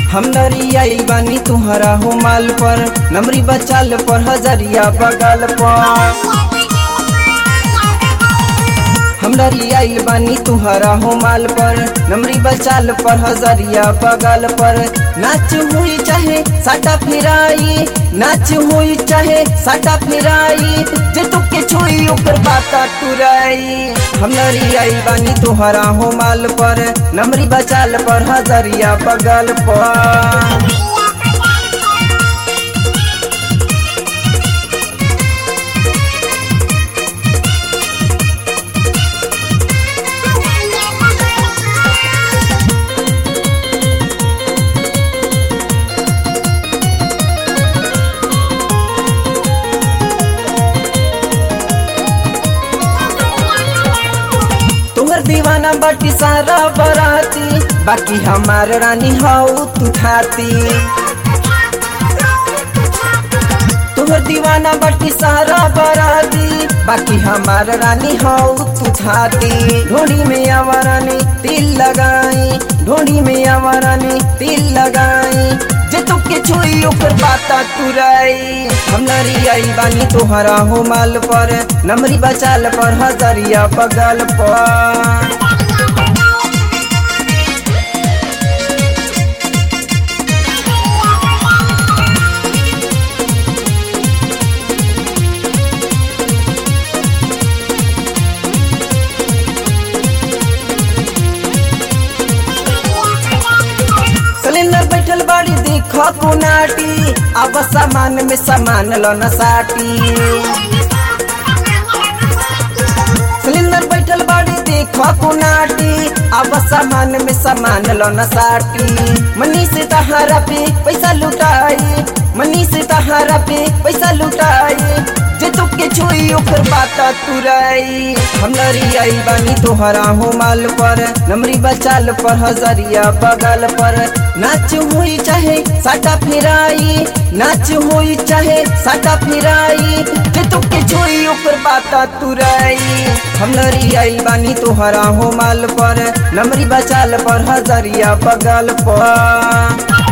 हम नरियाई बानी तुहरा हो माल पर नमरी बचाल पर हजरिया बगल पर हम नरियाई बानी तुहरा हो माल पर नमरी बचाल पर हजरिया बगल पर नाच हुई चाहे साटा फिराई नाच हुई चाहे साटा फिराई जे तुके छुई ऊपर बाता टुराई हम नरियाई बानी तुहरा हो माल पर नमरी बचाल पर हजरिया बगल पर तुहर दीवाना बाटी सारा बराती बाकी हमार रानी हाउ तू खाती तुहर दीवाना बाटी सारा बराती बाकी हमार रानी हाउ तू खाती ढोड़ी में आवारानी तिल लगाई ढोड़ी में आवारानी तिल लगाई जे तुके छुई ऊपर बाता तुराई हम नरियाई बानी तोहरा हो माल पर नमरी बचाल पर हजरिया बगल पर सिलेंडर बैठल बाड़ी देख कुनाटी अब सामान में सामान लो न साटी सिलेंडर बैठल बाड़ी देख कुनाटी अब सामान में सामान लो न साटी मनी से तहारा पे पैसा लुटाई मनी से तहारा पे पैसा लुटाई जे तुके छुई ऊपर बाता तुराई हम नरियाई बानी तोहरा हो माल पर नमरी बचाल पर हजरिया बगल पर नाच हुई चाहे साटा फिराई नाच हुई चाहे साटा फिराई जे तुके छुई ऊपर बाता तुराई हम नरियाई बानी तोहरा हो माल पर नमरी बचाल पर हजरिया बगल पर